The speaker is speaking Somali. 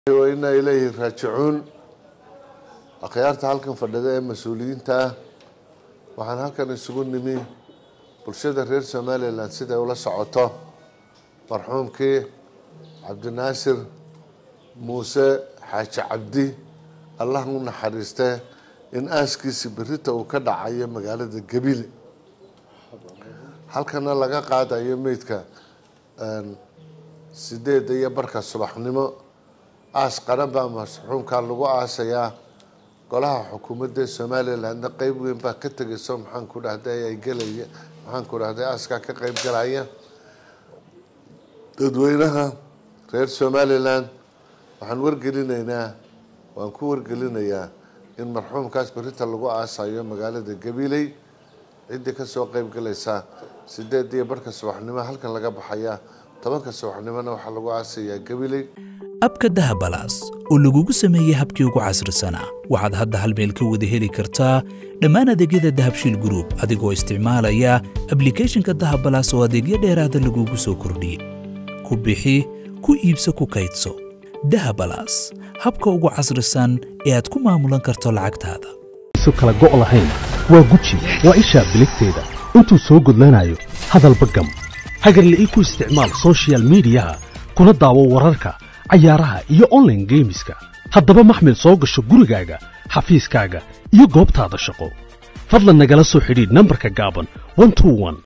inaa ilayhi raajicuun akhyaarta halkan fadhida ee mas-uuliyiinta ah waxaan halkan isugu nimi bulshada reer somalilan siday ula socoto marxuumkii cabdinaasir muuse xaaji cabdi allah u naxariiste in aaskiisi berita uu ka dhacayo magaalada gabiile halkana laga qaadayo meydka sideeda iyo barka subaxnimo aas qaran baa marxuumkaa lagu aasayaa golaha xukuumadda somalilandna qeyb weyn baa ka tegayso maxaan ku dhahday ay gelaya maxaan ku dhahday aaskaa ka qeyb galaya dadweynaha reer somaliland waxaan wargelinaynaa waan ku wargelinayaa in marxuumkaas berita lagu aasayo magaalada gabiley ciddii kasoo qeyb galaysa sideed iyo barka subaxnimo halkan laga baxaya tobanka subaxnimona waxaa lagu aasayaa gabiley abka dahabalaas oo lagugu sameeyey habkii ugu casrisanaa waxaad hadda hal meel ka wada heli kartaa dhammaan adeegyada dahabshiil gruub adigoo isticmaalaya ablikhethonka dahabalaas oo adeegyo dheeraada lagugu soo kordhiyey ku bixi ku iibso ku kaydso dahabalaas habka ugu casrisan ee aad ku maamulan karto lacagtaada isu kala go' lahayn waa guji waa ishaa biligteeda intuu soo gudlanayo hadalba gam hagarle ii ku isticmaal sochial midiyaha kuna daawo wararka cayaaraha iyo onlaine geemiska haddaba maxmil soo gasho gurigaaga xafiiskaaga iyo goobtaada shaqo fadlan nagala soo xidhiidh nambarka gaaban